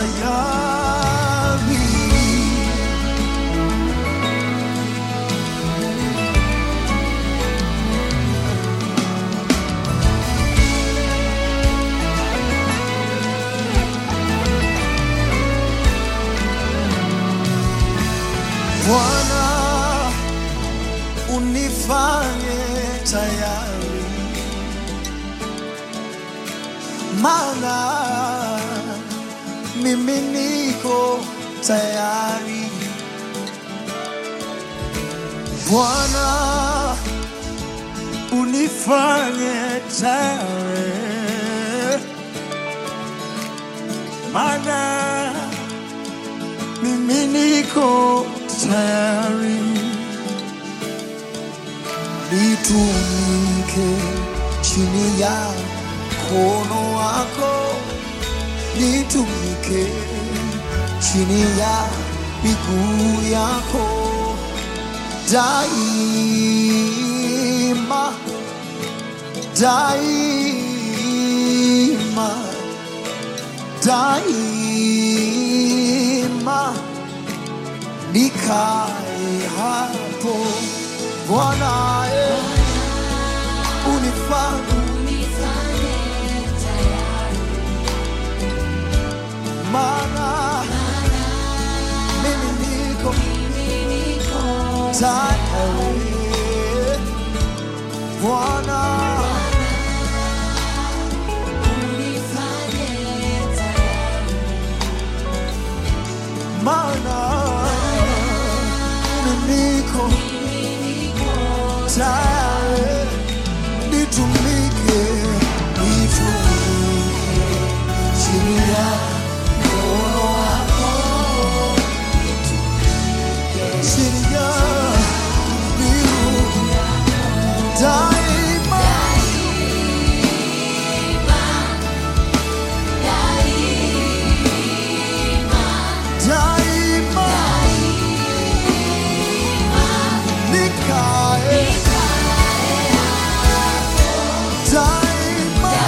tayari. Bwana, unifanye tayari, maana mimi niko tayari. Bwana, unifanye tayari, maana mimi niko tayari nitumike chini ya mkono wako, nitumike chini ya miguu yako daima, daima, daima nikae hapo Bwana, eh, unifanye maana mimi niko tayari Bwana, maana mimi niko tayari nitumike, nitumike chini ya mkono wako, chini ya miguu daima, daima nikae daima,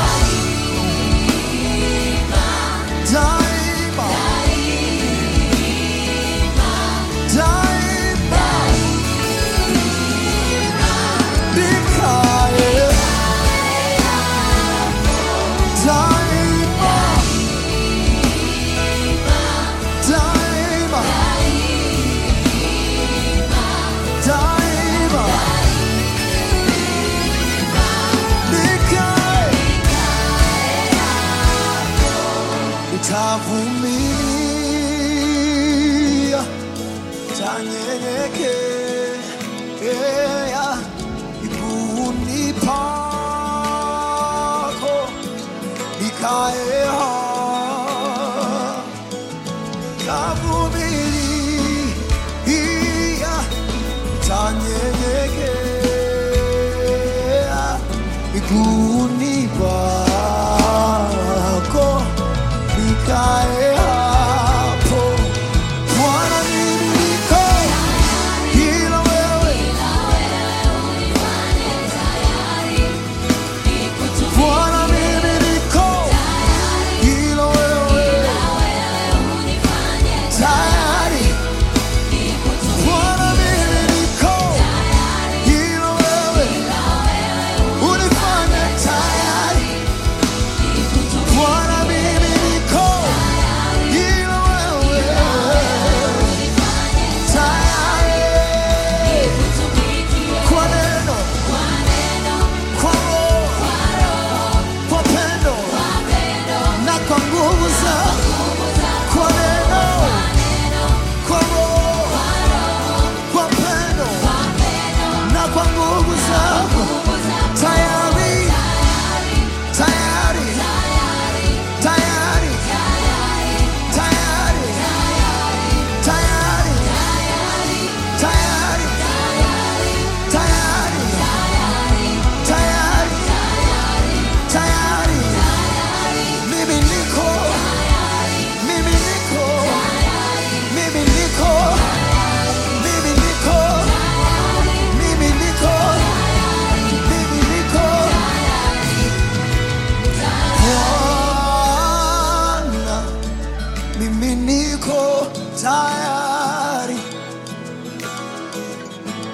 daima, daima nikae daima, daima, daima nikae nitavumilia, tanyenyekea miguuni pako, nikae hapa, tavumilia, tanyenyekea miguuni pako, nikae hapo. Bwana, mimi niko ila wewe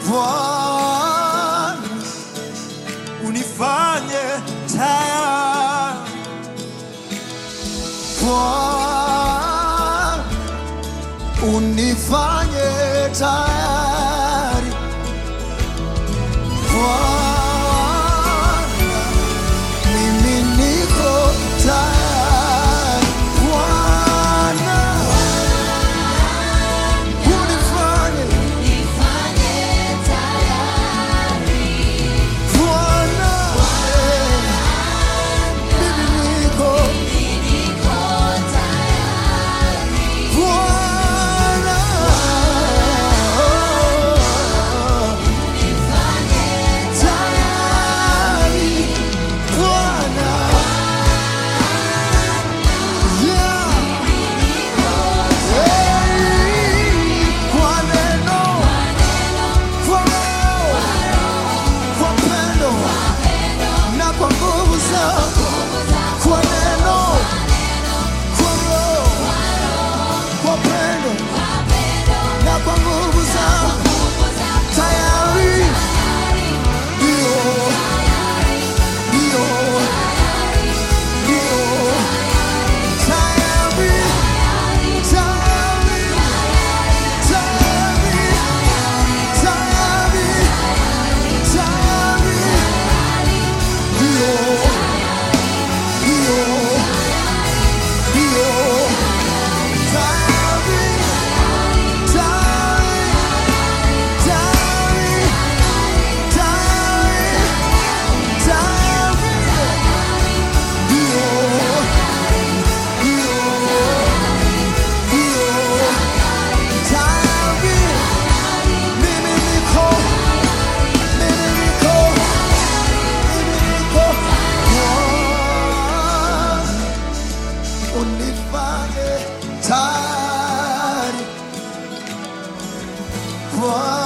Bwana, unifanye tayari. Bwana, unifanye tayari. Bwana, mimi niko tayari. Bwana, unifanye Bwana, mimi niko Bwana, tayari Bwana, yeah, hey, kwa neno, kwa roho, kwa pendo na kwa nguvu zako, kwa neno, kwa roho, kwa pendo na kwa nguvu zako, tayari ndio, ndio, ndio, tayari, tayari, tayari, tayari, tayari, ndio, ndio, ndio, tayari, tayari, tayari, tayari, tayari, ndio, ndio, ndio, tayari, mimi niko, mimi niko, mimi niko, Bwana, unifanye tayari Bwana